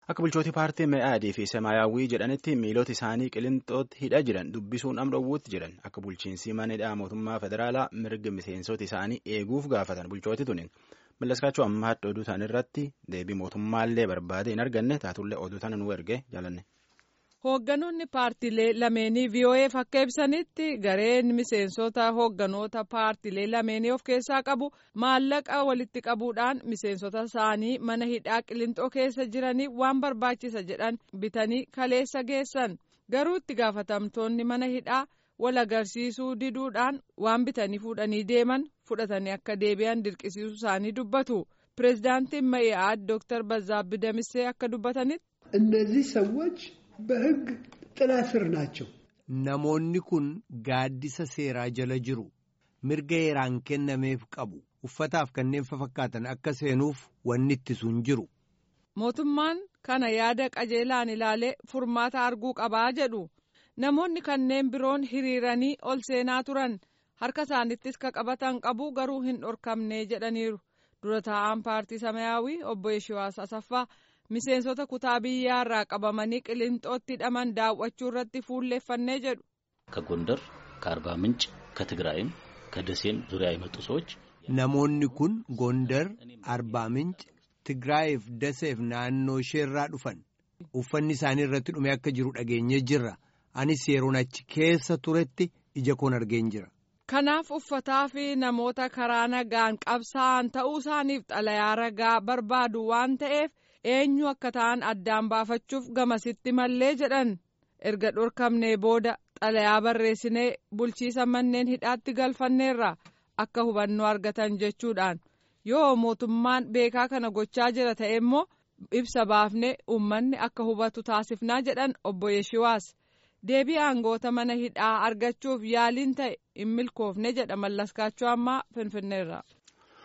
Akka bulchooti paartii Me'aadii fi Semaayyaawwii jedhanitti miilota isaanii qilinxootti hidha jiran dubbisuun amroowwuutti jedhan akka bulchiinsi mana hidhaa mootummaa federaalaa mirga miseensota isaanii eeguuf gaafatan bulchooti tunin. Mallaskaachuu ammaatti oduu isaanii irratti deebii mootummaallee barbaade hin arganne taatullee oduu sana nu erge jaalanne. Hoogganoonni paartilee lameenii VOA'f akka ibsanitti gareen miseensota hoogganoota paartilee lameenii of keessaa qabu maallaqa walitti qabuudhaan miseensota isaanii mana hidhaa qilinxoo keessa jiranii waan barbaachisa jedhan bitanii kaleessa geessan garuu itti gaafatamtoonni mana hidhaa wal agarsiisuu diduudhaan waan bitanii fuudhanii deeman fudhatanii akka deebi'an dirqisiisuu isaanii dubbatu pireezidaantiin Ma'i'aad Dooktar Bazaabbi Damissee akka dubbatanitti. እነዚህ ሰዎች በሕግ ጥላ ስር ናቸው። Namoonni kun gaaddisa seeraa jala jiru. Mirga heeraan kennameef qabu. Uffataaf kanneen fakkaatan akka seenuuf wanni ittisu hin jiru. Mootummaan kana yaada qajeelaan ilaalee furmaata arguu qabaa jedhu. Namoonni kanneen biroon hiriiranii ol seenaa turan harka isaanittis ka qabatan qabu garuu hin dhorkamne jedhaniiru. Dura taa'aan paartii Samayaawii obbo Yeshiwaas Asaffaa miseensota kutaa biyyaa irraa qabamanii qilinxootti hidhaman daawwachuu irratti fuulleeffannee jedhu. ከጎንደር ከአርባ ምንጭ ከትግራይም ከደሴም ዙሪያ የመጡ ሰዎች Namoonni kun Gondar, Arbaa Minci, Tigraayeef Daseef naannoo isheerraa dhufan. Uffanni isaanii irratti dhume akka jiru dhageenyee jirra. Anis yeroon achi keessa turetti ija koon argeen jira. Kanaaf uffataa fi namoota karaa nagaan qabsaa'an ta'uu isaaniif xalayaa ragaa barbaadu waan ta'eef eenyu akka ta'an addaan baafachuuf gamasitti mallee jedhan erga dhorkamnee booda xalayaa barreessinee bulchiisa manneen hidhaatti galfanneerra akka hubannoo argatan jechuudhaan yoo mootummaan beekaa kana gochaa jira ta'e immoo ibsa baafnee uummanni akka hubatu taasifnaa jedhan obbo Yeshiwaas. deebii aangoota mana hidhaa argachuuf yaaliin ta'e hin milkoofne jedha mallaskaachuu ammaa finfinneerra.